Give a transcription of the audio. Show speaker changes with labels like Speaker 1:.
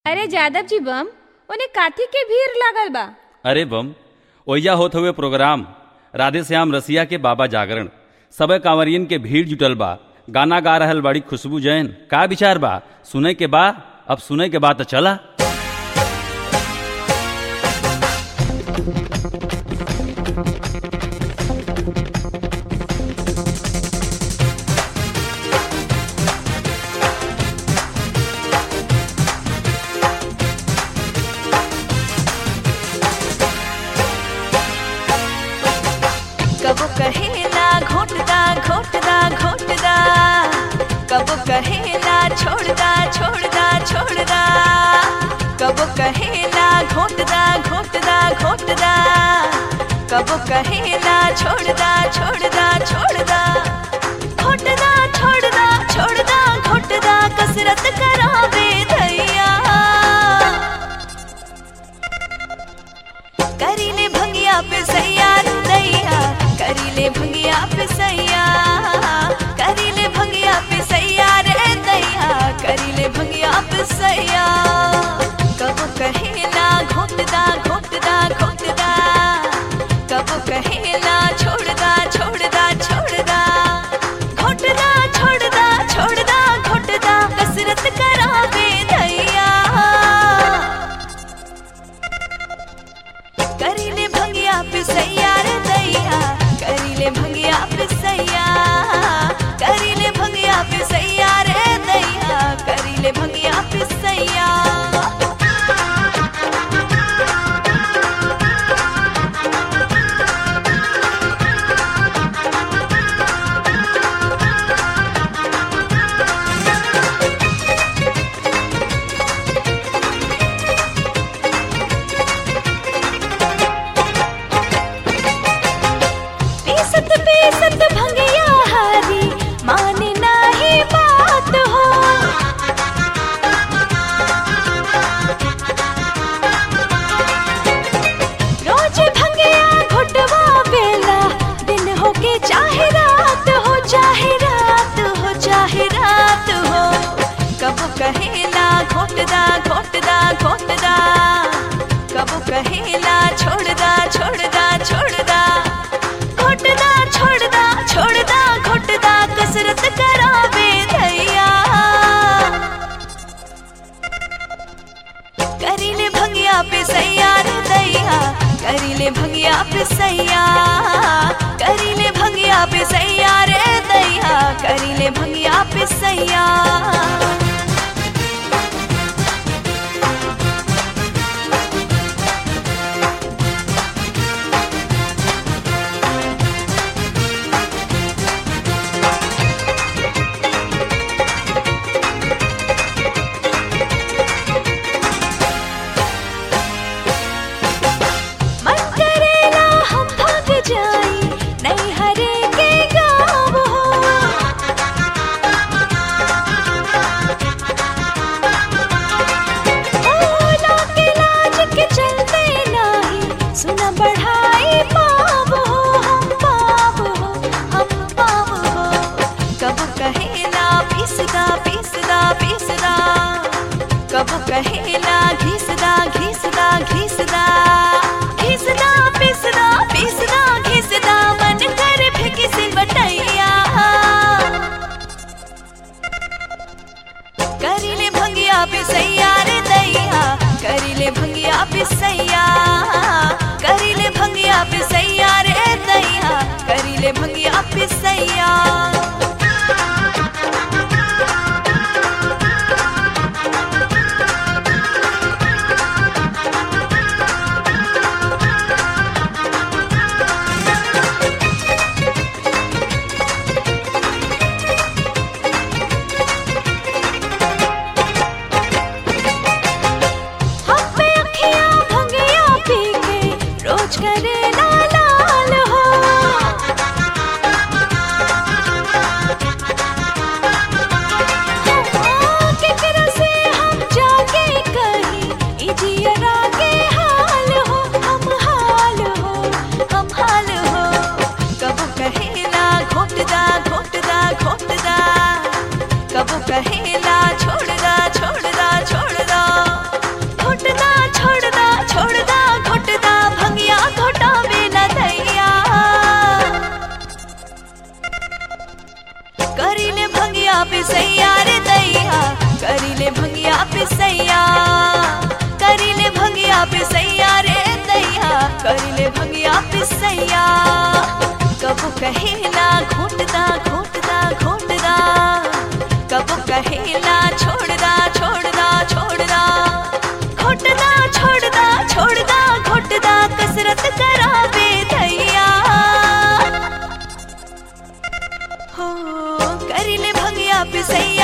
Speaker 1: अरे जादव जी बम उन्हें काथी के भीड़ लागल बा
Speaker 2: अरे बम ओइजा होत हुए प्रोग्राम राधे श्याम रसिया के बाबा जागरण सब कांवरियन के भीड़ जुटल बा गाना गा रहल बड़ी खुशबू जैन का विचार बा सुने के बा अब सुने के बा तो चला
Speaker 3: कबो कहेला घोटदा घोटदा घोटदा कबो कहेला छोड़दा छोड़दा छोड़दा कबो कहेला घोटदा घोटदा घोटदा कबो कहेला छोड़दा छोड़दा छोड़दा घोटदा छोड़दा छोड़दा घोटदा कसरत करावे धैया करीले भंगिया पे सैया दैया करीले भंगिया पे सैया करीले भंगिया पे सैया रे दैया करीले भंगिया पे सैया कबो कहेला घोटदा घोटदा घोटदा कबो कहेला छोड़दा छोड़दा छोड़दा घोटदा छोड़दा छोड़दा घोटदा कसरत करावे दैया करीले भंगिया पे सैया रे दैया करीले भंगिया पे सैया करीले भंगिया पे सैया रे दैया करीले भंगिया पे सैया पीसत पीसत भंगिया हारी माने नाही बात हो रोज भंगिया घुटवा बेला दिन हो के चाहे रात हो चाहे रात हो चाहे रात हो कब कहेला घोटदा घोटदा घोटदा कब कहेला छोड़दा छोड़दा छोड़दा घोटदा छोड़दा छोड़दा घोटदा कसरत करावे धैया करीले भंगिया पे सैया रे दैया करीले भंगिया पे सैया करीले भंगिया पे सैया रे दैया करीले भंगिया पे सैया मन करेला हम भाग जाई नहीं हरे के गाँव हो ओ, लाके लाज के चलते नाही सुना बढ़ाई पाप हो हम पाप हो हम पाप हो कब कहेला पीसदा पीसदा पीसदा कब कहेला घिसदा घिसदा घिसदा घिसदा पिसदा पिसदा घिसदा मन कर फेंकी से बटैया करीले भंगिया पे सैया रे दैया करीले भंगिया पे सैया करीले भंगिया पे सैया रे दैया करीले भंगिया पे सैया करिले भंगिया पिसैया करिले भंगिया पिसैया रे दैया करिले भंगिया पिसैया कबो कहेला घोटदा घोटदा घोटदा कबो कहेला छोड़दा छोड़दा छोड़दा घोटदा छोड़दा छोड़दा घोटदा कसरत करावे दैया हो करिले भंगिया पिसैया